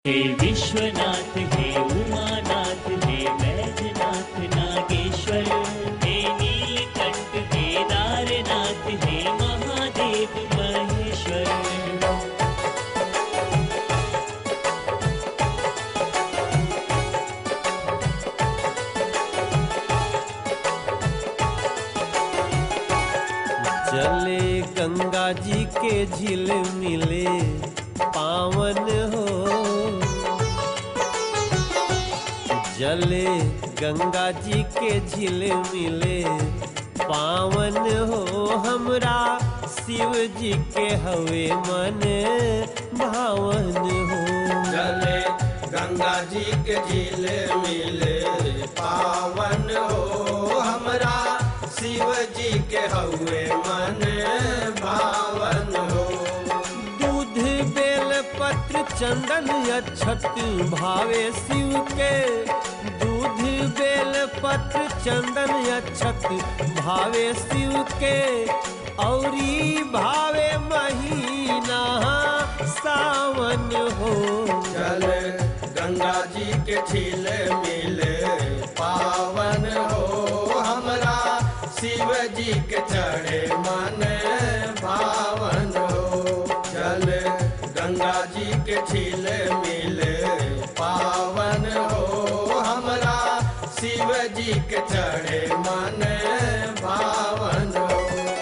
हे विश्वनाथ हे उमानाथ हे वैद्यनाथ नागेश्वर हे नीलकंठ केदारनाथ हे महादेव महेश्वर चले गंगा जी के झील मिले पावन हो जले गंगा जी के झील मिले पावन हो हमरा शिव जी के हवे मन भावन हो चले गंगा जी के झील मिले पावन हो हमरा शिव जी के हवे मन भावन हो दूध बेल पत्र चंदन अक्षत भावे शिव के दूध बेल पत्र चंदन अक्षत भावे शिव के औरी भावे महीना सावन हो चले गंगा जी के झील मिले पावन हो हमरा शिव जी के चढ़े मन भावन हो चले गंगा जी के झील मिले पावन हो हमरा शिव जी के चढ़े मन भावन हो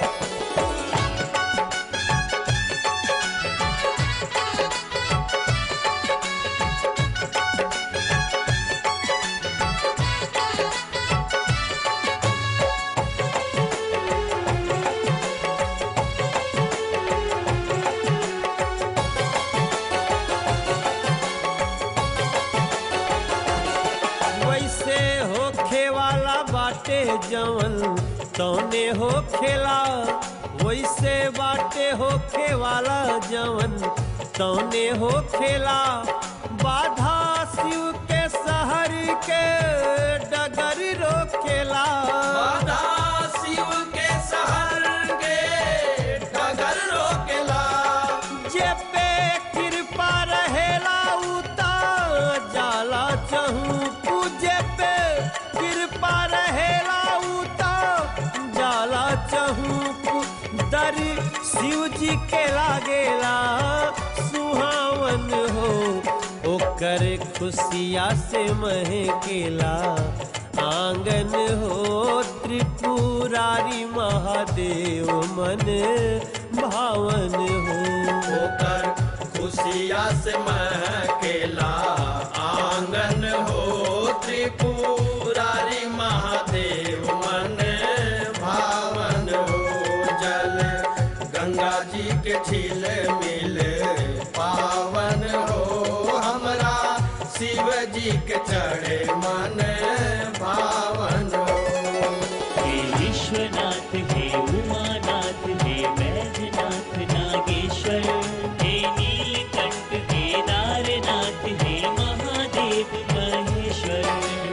वैसे होखे वाला बाटे जवन तौने हो खेला वैसे बाटे होखे वाला जवन तौने हो खेला बाधा शिव के शहर के डगर रोकेला बाधा शिव के शहर के डगर रोकेला जे पे कृपा रहेला उता जाला चहू पूजे पे कृपा रहेला उता जाला चहू दर शिव जी के लागेला सुहावन हो ओकर खुशिया से महकेला आंगन हो त्रिपुरारी महादेव मन भावन हो होकर खुशिया से महकेला आंगन हो त्रिपुरारी महादेव मन भावन हो जल गंगा जी के झील मिले पावन हो हमरा शिव जी के चढ़े मन भावन हो हे विश्वनाथ हे उमानाथ हे वैद्यनाथ नागेश्वर हे नीलकंठ केदारनाथ हे महादेव महेश्वर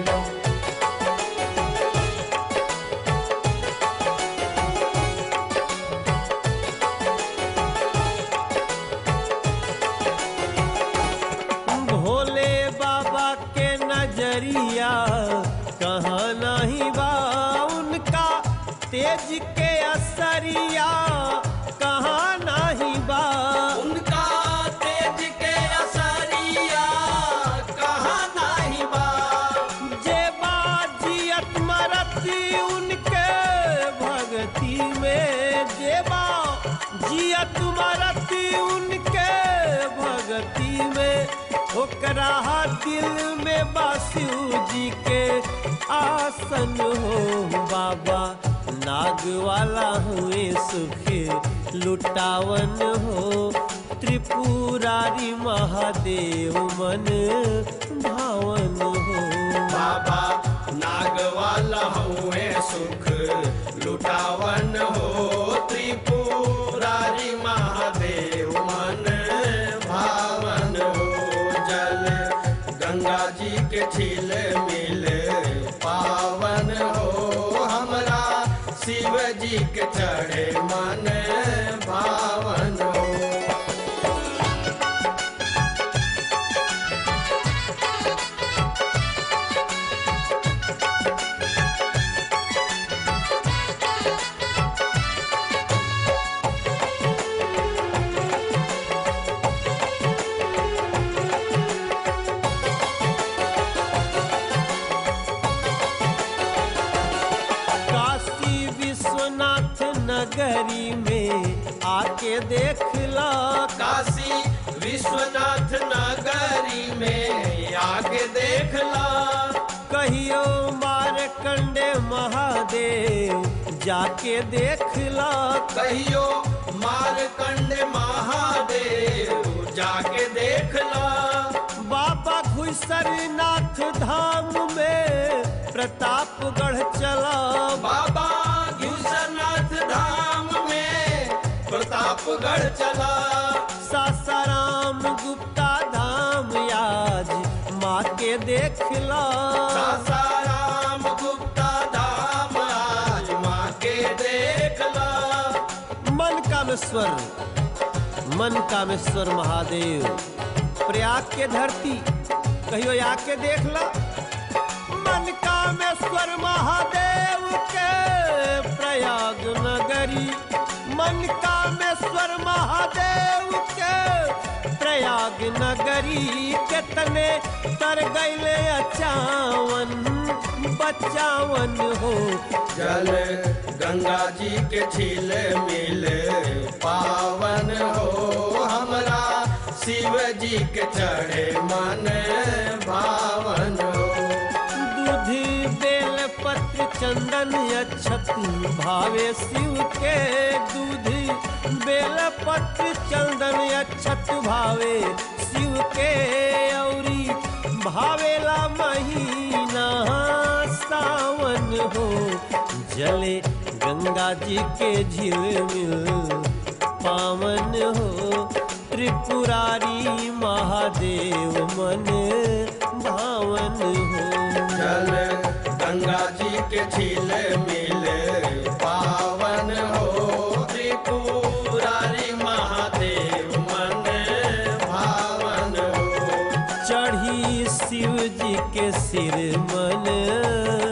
भोले बाबा के नजरिया कहाँ नहीं बा उनका तेज के असरिया कहाँ नहीं बा उनका तेज के असरिया कहाँ नाही बा जे बाजियत मरती उनके भक्ति में जे बा जियत मरती उनके भक्ति में ओकरा दिल में बासु जी के आसन हो बाबा नाग वाला हुए सुख लुटावन हो त्रिपुरारी महादेव मन भावन हो बाबा नाग वाला हुए सुख लुटावन हो त्रिपुरारी महादेव मन भावन हो जल गंगा जी के झील मिले पावन हो हमरा शिव जी के चढ़े मन भावन हो आके देख ला काशी विश्वनाथ नगरी में आके देखला कहियो मारकंडे महादेव जाके देख ला कहियो मारकंड महादेव जाके देखला बाबा घुसरनाथ धाम में प्रतापगढ़ चला बाबा घुसनाथ धाम में प्रतापगढ़ चला सासाराम गुप्ता धाम आज माँ के देख ला सासाराम गुप्ता धाम आज माँ के देखला मन कामेश्वर मन कामेश्वर महादेव प्रयाग के धरती कहियो आके देख ला मन कामेश्वर महादेव के प्रयाग नगरी मन कामेश्वर महादेव के प्रयाग नगरी के तने तर गैले अचावन बचावन हो जल गंगा जी के झील मिल पावन हो हमरा शिव जी के चढ़े मन भावन हो दूधी बेल पत्र चंदन अक्षत भावे शिव के दूधी बेल पत्र चंदन अक्षत भावे शिव के औरी भावेला महीना सावन हो जले गंगा जी के झील मिल पावन हो त्रिपुरारी महादेव मन भावन हो जल गंगा जी के झील मिल पावन हो त्रिपुरारी महादेव मन भावन हो चढ़ी शिव जी के सिर मन